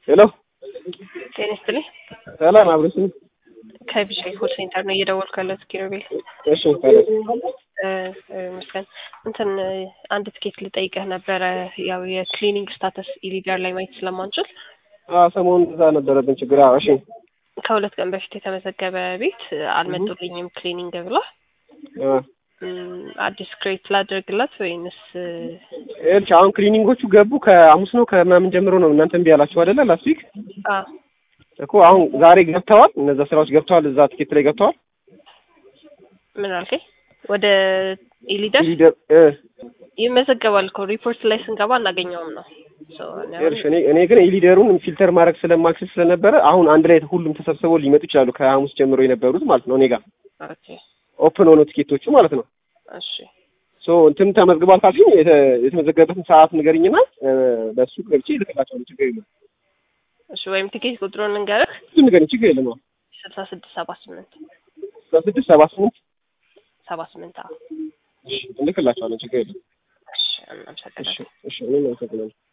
ሄሎ ጤና ይስጥልኝ። ሰላም አብረሽኝ። ከቢሻይ ኮል ሴንተር ነው እየደወልኩ ያለሁት ኪሩቤል። እሺ ሰላም እ እ መስገን እንትን አንድ ትኬት ልጠይቅህ ነበረ። ያው የክሊኒንግ ስታተስ ኢሊጋር ላይ ማየት ስለማንችል አ ሰሞኑን እዛ ነበረብን ችግር። አዎ እሺ ከሁለት ቀን በፊት የተመዘገበ ቤት አልመጡልኝም ክሊኒንግ ብሏል። አ እም፣ አዲስ ክሬት ላድርግላት ወይንስ ይኸውልሽ አሁን ክሊኒንጎቹ ገቡ ከሐሙስ ነው ከምናምን ጀምሮ ነው እናንተ እምቢ ያላችሁ አይደለ? ላስት ዊክ አ እኮ አሁን ዛሬ ገብተዋል። እነዛ ስራዎች ገብተዋል። እዛ ትኬት ላይ ገብተዋል። ምን አልከኝ? ወደ ኢሊደር ሊደር እ ይመዘገባል እኮ ሪፖርት ላይ ስንገባ እናገኘውም ነው። ሶ እኔ አሁን- ይኸውልሽ እኔ እኔ ግን የሊደሩን ፊልተር ማድረግ ስለማልችል ስለነበረ አሁን አንድ ላይ ሁሉም ተሰብስበው ሊመጡ ይችላሉ። ከሐሙስ ጀምሮ የነበሩት ማለት ነው። እኔ ጋር ኦኬ ኦፕን ሆኖ ትኬቶቹ ማለት ነው። እሺ ሶ እንትን ተመዝግቧል ካልሽኝ የተ- የተመዘገበበትን ሰዓት ንገሪኝና እ፣ በሱ ገብቼ ልክላቸዋለሁ። ችግር የለም። እሺ ወይም ቲኬት ቁጥሩን ልንገርህ እሱ ንገሪኝ። ችግር የለም። አዎ ስልሳ ስድስት ሰባ ስምንት በስድስት ሰባ ስምንት ሰባ ስምንት አዎ እሺ፣ እንልክላቸዋለን። ችግር የለም። እሺ እሺ እናመሰግናለን እሺ እኔም አመሰግናለሁ።